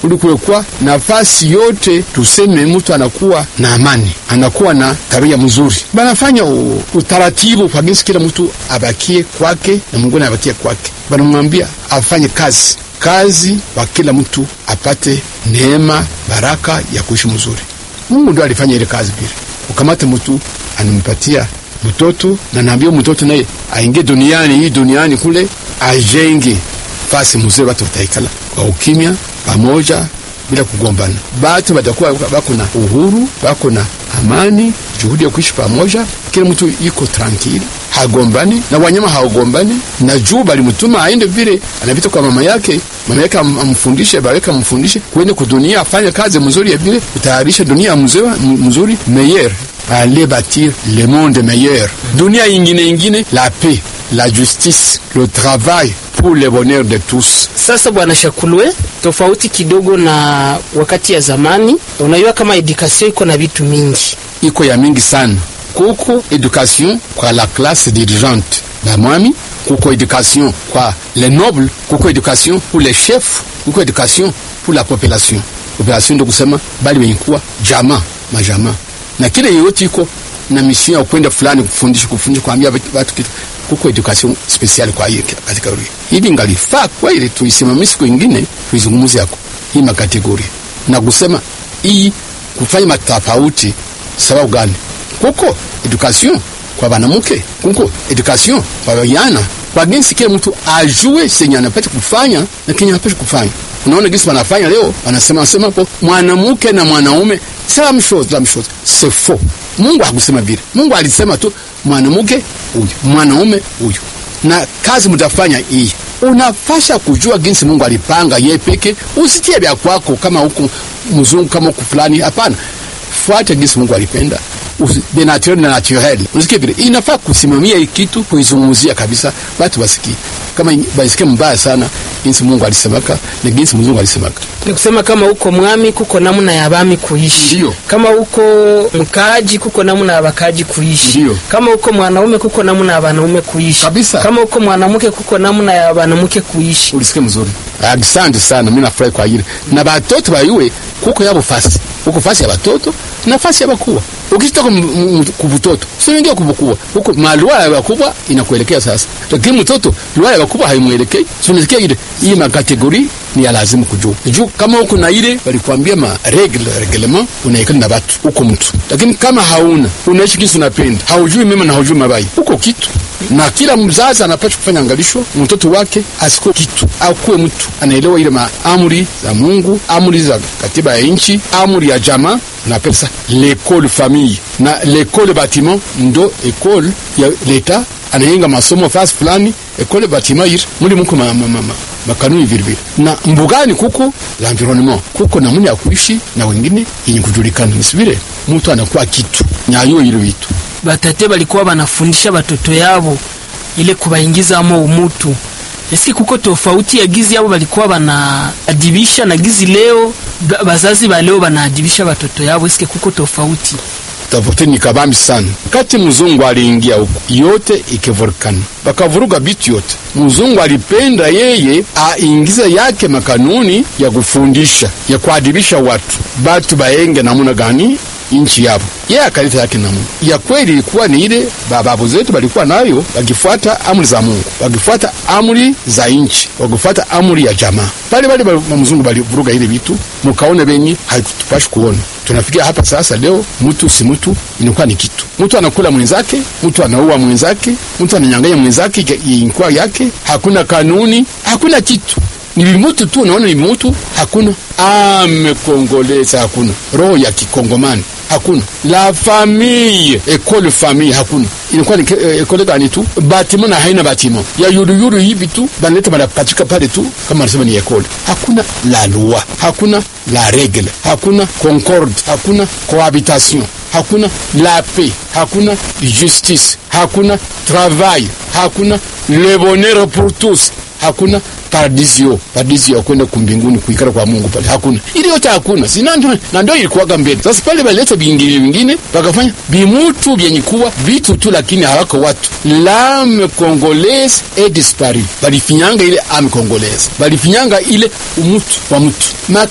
ulikuwekwa nafasi yote, tuseme mtu anakuwa na amani, anakuwa na tabia mzuri, banafanya u- utaratibu kwa jinsi kila mtu abakie kwake na mwingine abakie kwake, banamwambia afanye kazi kazi kwa kila mtu apate neema baraka ya kuishi mzuri. Mungu ndo alifanya ile kazi vile, ukamate mtu anampatia mtoto na naambia mtoto naye aingie duniani hii duniani kule ajenge fasi mzuri, watu wataikala kwa ukimya pamoja bila kugombana, batu batakuwa bako na uhuru, bako na amani, juhudi ya kuishi pamoja, kila mtu iko tranquille, hagombani na wanyama hawagombani. Na juu balimutuma aende vile anapita kwa mama yake, mama yake am- amfundishe, baraka amfundishe kwende kudunia, afanye kazi mzuri ya vile kutayarisha dunia mzuri, mzuri meilleur aller bâtir le monde meilleur, dunia ingine ingine, la paix, la justice, le travail pour le bonheur de tous. Sasa bwana Shakulwe, tofauti kidogo na wakati ya zamani, unajua kama edukasio iko na vitu mingi. iko ya mingi sana. Kuko education kwa la classe dirigeante bamwami, kuko education kwa les nobles, kuko education pour les chefs, kuko education pour la population. Population ndio kusema bali wenye kuwa jamaa majamaa, na kile yote iko na mission ya kwenda fulani kufundisha kufundisha kuambia watu kitu. Kuko education special kwa hiyo kategoria hivi, ngalifaa kwa ile tuisimamishe siku ingine tuizungumzie yako hii makategoria na kusema hii kufanya matofauti sababu gani? Kuko education kwa banamuke, kuko education kwa vijana, kwa jinsi kila mtu ajue senye anapaswa kufanya na kenye anapaswa kufanya. Unaona jinsi wanafanya leo, wanasema sema hapo mwanamke na mwanaume same chose, same chose. C'est faux. Mungu hakusema vile. Mungu alisema tu mwanamke huyu, mwanaume huyu, na kazi mtafanya hii unafasha kujua jinsi Mungu alipanga yeye peke, usitie vya kwako kama huku mzungu kama huku fulani. Hapana, fuate jinsi Mungu alipenda Usi- de naturel na naturel. Unasikia vile inafaa kusimamia hii kitu, kuizungumzia kabisa, watu wasikie kama basikie mbaya sana jinsi Mungu alisemaka na jinsi mzungu alisemaka. Ni kusema kama uko mwami kuko namna ya bami kuishi, Ndiyo. kama uko mkaaji kuko namna ya bakaji kuishi, Ndiyo. kama uko mwanaume kuko namna ya wanaume kuishi Kabisa. kama uko mwanamke kuko namna ya wanamke kuishi. ulisikia mzuri. Asante sana, mimi nafurahi kwa hili. Na batoto bayue kuko yabo fasi, kuko fasi ya batoto na fasi ya bakubwa. Ukishitoka kubutoto usiingia kubukubwa, huko malwala ya bakubwa inakuelekea sasa, lakini mtoto lwala ya bakubwa haimwelekei. Tunasikia ile hii makategori ni ya lazima kujua juu, kama huko na ile walikwambia ma regle reglement, unaikana na batu huko mtu, lakini kama hauna unaishi kisi unapenda, haujui mema na haujui mabaya, huko kitu na kila mzazi anapaswa kufanya angalisho mtoto wake asikuwe kitu, akuwe mtu anaelewa ile maamri za Mungu, amri za katiba ya nchi, amri ya jamaa na pesa l'école famille na l'école bâtiment ndo école ya leta anayenga masomo fasi fulani école bâtiment ir muli muko ma, ma, ma, ma, makanuni vile vile na mbugani kuko l'environnement kuko namna ya kuishi na wengine yenye kujulikana nisivile mtu anakuwa kitu nyayo ile vitu Batate balikuwa banafundisha batoto yabo ile kubaingizamo umutu. Eski kuko tofauti ya gizi yabo balikuwa banaadibisha na gizi leo ba- bazazi ba leo banaadibisha batoto yabo, eski kuko tofauti? tofauti ni kabambi sana. Kati mzungu aliingia huko, yote ikivolkana, bakavuruga bitu yote. Mzungu alipenda yeye aingize yake makanuni ya kufundisha ya kuadibisha watu, batu baenge namuna gani inchi yabo. Yeye akaleta yake namuna ya kweli, ilikuwa ni ile bababu zetu balikuwa nayo, wakifuata amri za Mungu, wakifuata amri za inchi, wakifuata amri ya jamaa. Pale pale ba mzungu balivuruga ile vitu, mukaone benyi haitupashi kuona tunafikia hapa sasa. Leo mtu si mtu, inakuwa ni kitu. Mtu anakula mwenzake, mtu anaua mwenzake, mtu ananyang'anya mwenzake inakuwa yake. Hakuna kanuni, hakuna kitu, ni vimutu tu. Unaona ni vimutu, hakuna ame kongoleza, hakuna roho ya kikongomani hakuna la famille ekole famille hakuna inakuwa ni eh, ekole gani tu batimo na haina batimo ya yuruyuru hivi tu banaleta banapachika pale tu kama anasema ni ekole hakuna la loi hakuna la regle hakuna concorde hakuna cohabitation hakuna la paix hakuna justice hakuna travail hakuna le bonheur pour tous hakuna paradisio paradisio ya kwenda kumbinguni kuikara kwa Mungu pale hakuna, ili yote hakuna. Sina ndio na ndio ilikuwaga mbele. Sasa pale baleta vingine vingine bakafanya bimutu vyenye kuwa vitu tu, lakini hawako watu. L'âme congolaise est disparue, balifinyanga ile âme congolaise, balifinyanga ile umutu wa mtu